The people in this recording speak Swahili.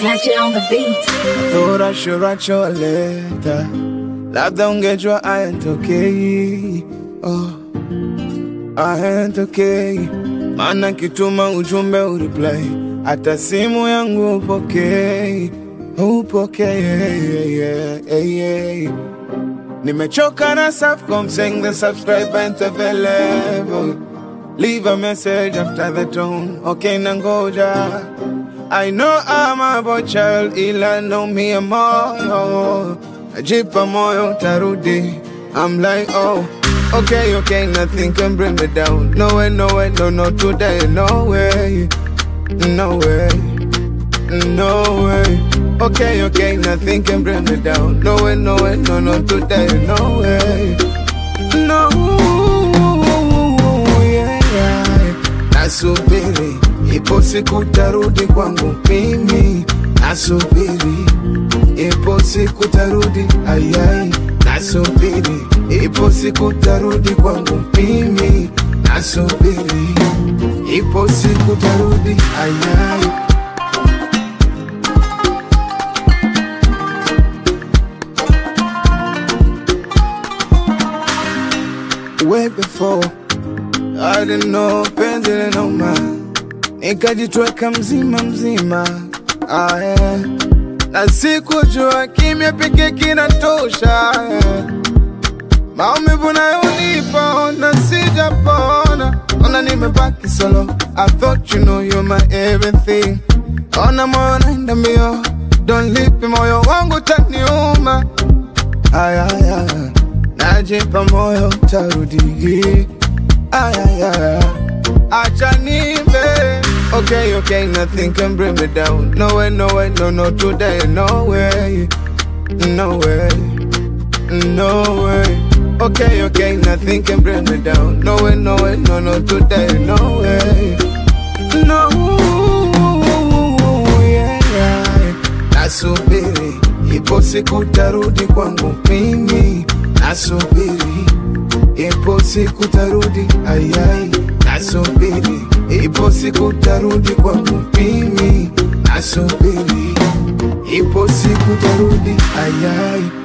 Snatch it on the beat. Thought I should write your letter. Labda ungejua ayatokei. Oh, ayatokei. Maana kituma ujumbe ureply, hata simu yangu upokei, upokei. yeah, yeah, yeah. Nimechoka na Safaricom saying the subscribe ain't available. Leave a message after the tone. Okay, nangoja. I know I'm a boy child, ila know me a moyo. Najipa moyo tarudi. I'm like, oh, okay, okay, nothing can bring me down. No way, no way, no, no, today, no way, no way, no way. Okay, okay, nothing can bring me down. No way, no way, no, no, today, no way, no. Yeah, yeah. Nasubiri, ipo siku tarudi kwangu mimi. Nasubiri, ipo siku tarudi, ayai. Nasubiri, ipo siku tarudi kwangu mimi. Nasubiri, ipo siku tarudi, ayai. Way before I didn't know penzi linauma, nikajitweka mzima mzima ah, yeah. na sikujua kimya pekee kinatosha yeah. maumivu nayonipa ona sijapona, ona nimebaki solo. I thought you know you're my everything, ona moyo naenda mbio, don't leave me, moyo wangu taniuma ayaya, najipa moyo tarudi ayaya, acha nive Okay, okay, nothing can bring me down. No way, no way, no, no, today, no way, no way, no way. Okay, okay, nothing can bring me down. No way, no way, no, no, today, no way, no. Yeah, yeah. Nasubiri, ipo siku tarudi kwangu mimi. Nasubiri, ipo siku tarudi, ayai. Nasubiri, ipo siku tarudi kwangu mimi. Nasubiri, ipo siku tarudi, ayai.